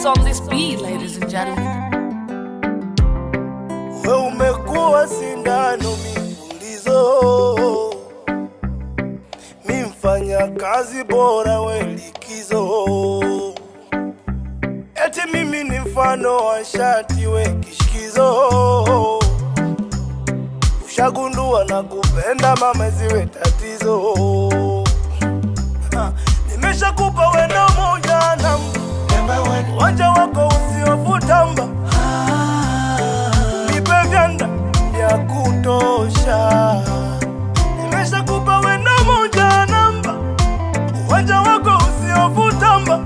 What's on this beat, ladies and gentlemen? We umekuwa sindano mipulizo, mi mfanya kazi bora we likizo, eti mimi ni mfano wa shati we kishikizo, ushagundua na kupenda mama ziwe tatizo. Ha, Nimeshakupa wendo moja namba, wanja wako usiofutamba nipe vyanda vya kutosha. Nimeshakupa wendo moja namba, uwanja wako usiovutamba,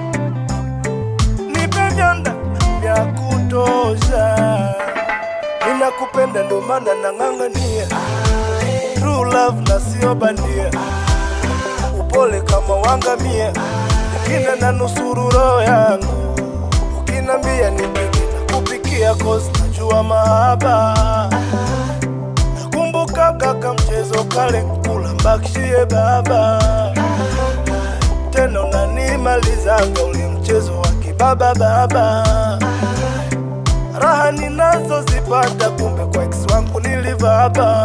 nipe vyanda vya kutosha. Ninakupenda ndo maana nang'ang'ania true love na sio bandia, upole kama wangamia, ukina na nusuru roho yangu ukinambia nipike na kupikia cause najua mahaba nakumbuka kaka mchezo kale kula mbakishie baba tena unanimalizanga ule mchezo wa kibaba baba raha ninazozipata kumbe kwa ex wangu nilivaba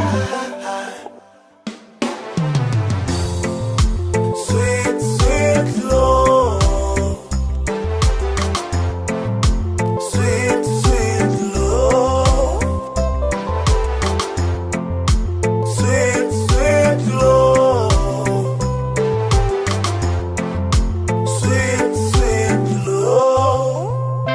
Sweet, sweet love Sweet, sweet love. Sweet, sweet love. Sweet, sweet love.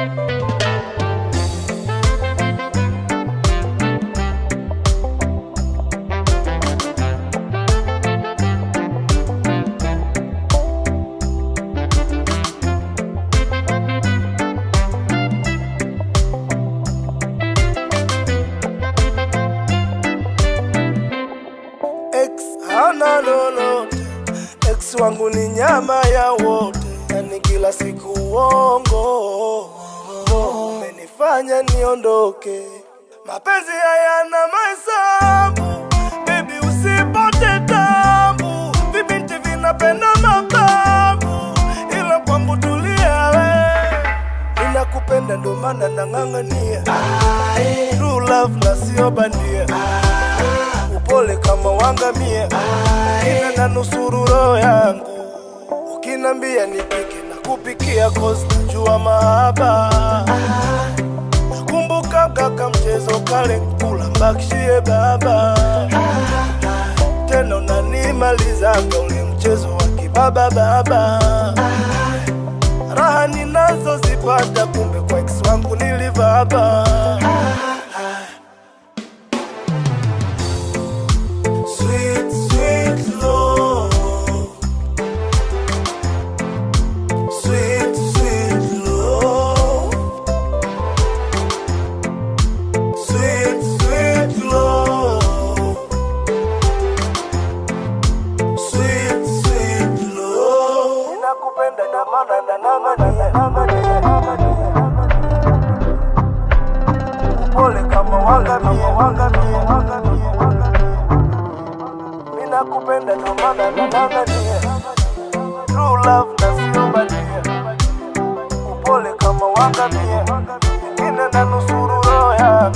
Ex hana lolote, ex wangu ni nyama ya wote, yani kila siku uongo umenifanya niondoke. Mapenzi hayana mahesabu, baby usipote tabu, vibinti vinapenda mababu, ila kwangu tulia we, ninakupenda ndo maana nang'ang'ania true love na sio bandia upole kama wangamia, ina na nusuru roho yangu. Ukinambia nipike na kupikia cause najua mahaba. Nakumbuka kaka mchezo kale kula mbakishie baba, tena unanimalizanga ule mchezo wa kibaba baba. Raha ninazozipata kumbe kwa ex wangu nilivaba. Sweet, sweet love. Sweet, sweet love. Sweet, sweet love. Sweet, sweet love. Ninakupenda na maana na nang'ania, nang'ania, nang'ania, nang'ania. Upole kama wangamia, wangamia, wangamia, wangamia. Mimi nakupenda ndo maana nang'ang'ania True love na sio bandia Upole kama wangamia Ingine na nusuru roho yangu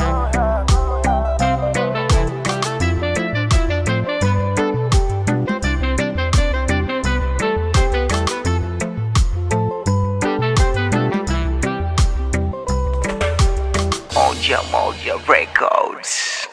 Moja Moja Records.